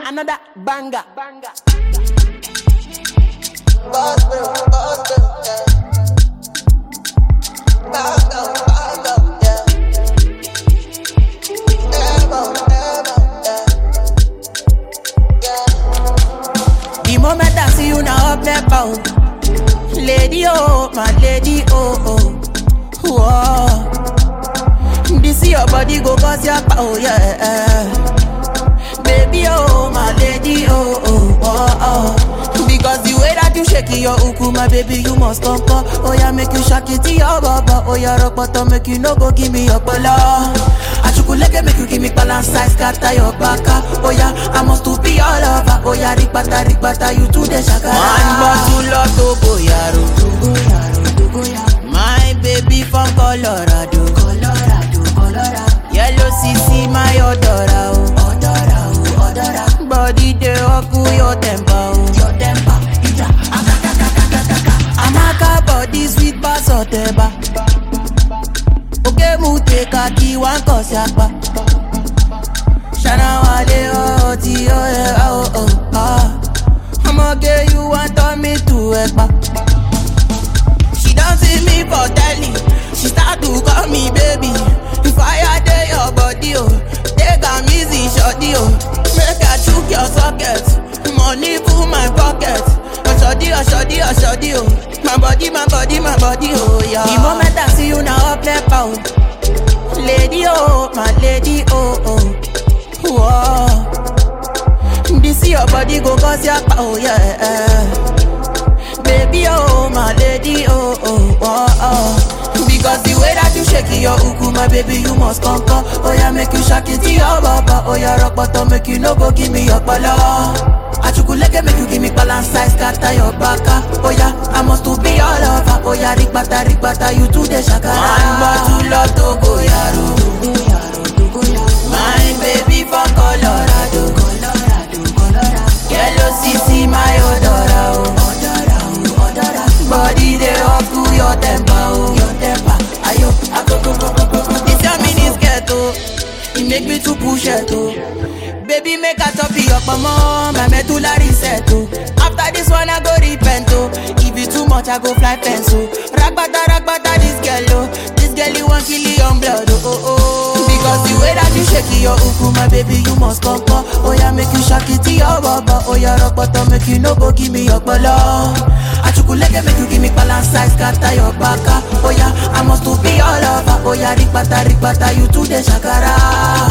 another banger. banger. The moment I see you now up there bound Lady oh, my lady oh oh Whoa. This your body go cause your power, yeah Baby oh, my lady oh oh oh oh Because the way that you shake it, your uku, my baby, you must come come Oh yeah, make you shake it to your baba Oh yeah, rock bottom, make you no go give me your bala Achukuleke make you give me balance size, scatter your baka Oh yeah, I must to be all over Oh yeah, rikbata, rikbata, you to the shakara One bottle of Togo Yaro Togo Yaro, Togo Yaro My baby from Colorado Colorado, Colorado Yellow CC, my odora oh Odora, oh, odora Body dey oku your temper oh Your temper, ija, akakakakakaka Amaka body sweet bass oteba Oke mu take a key one cause yakpa Shana wale oh ti oh yeah oh oh ah I'ma get you want turn me to ekpa She don't see me for telly She start to call me baby If I dey your body oh Take am easy shorty oh Make I chook your socket Money full my pocket Oshodi oshodi oshodi oh My body my body my body oh yeah The moment I see you now up left out Lady oh my lady oh oh Whoa. This your body go cause your power, yeah. Baby, oh, my lady, oh, oh, oh, oh. Because the way that you shake it, your uku, my baby, you must conquer. Oh, yeah, make you shake it to your baba. Oh, yeah, rock bottom, make you no go give me your bala. Achukuleke make you give me balance size, scatter your baka. Oh, yeah, I must to be all over. Oh, yeah, rikbata, rikbata, you to the shakara. One bottle of Togo, yaro. Togo, yaro, Togo, yaro. My baby from Colorado, Colorado, Colorado. Yellow CC, my odora, oh. Odora, oh, odora. Body dey up to your temper, oh. Your temper, ayo, akoko, koko, koko. This your mini skirt, oh. It make me to push it, oh. Baby, make a top your mama, my medulla reset, oh. After this one, I go repent, oh. If you too much, I go fly fence, oh. Ragbata, ragbata, this girl, oh. This girl, you want kill your blood, oh, oh, oh. Because the way that you shake it, your uku, my baby, you must come, come. Oh, yeah, make you shake it to your baba. Oh, yeah, rock bottom, make you no go give me your bala. Achukuleke, make you give me balance size, scatter your baka. Oh, yeah, I must to be all over. Oh, yeah, rikbata, rikbata, you to the shakara.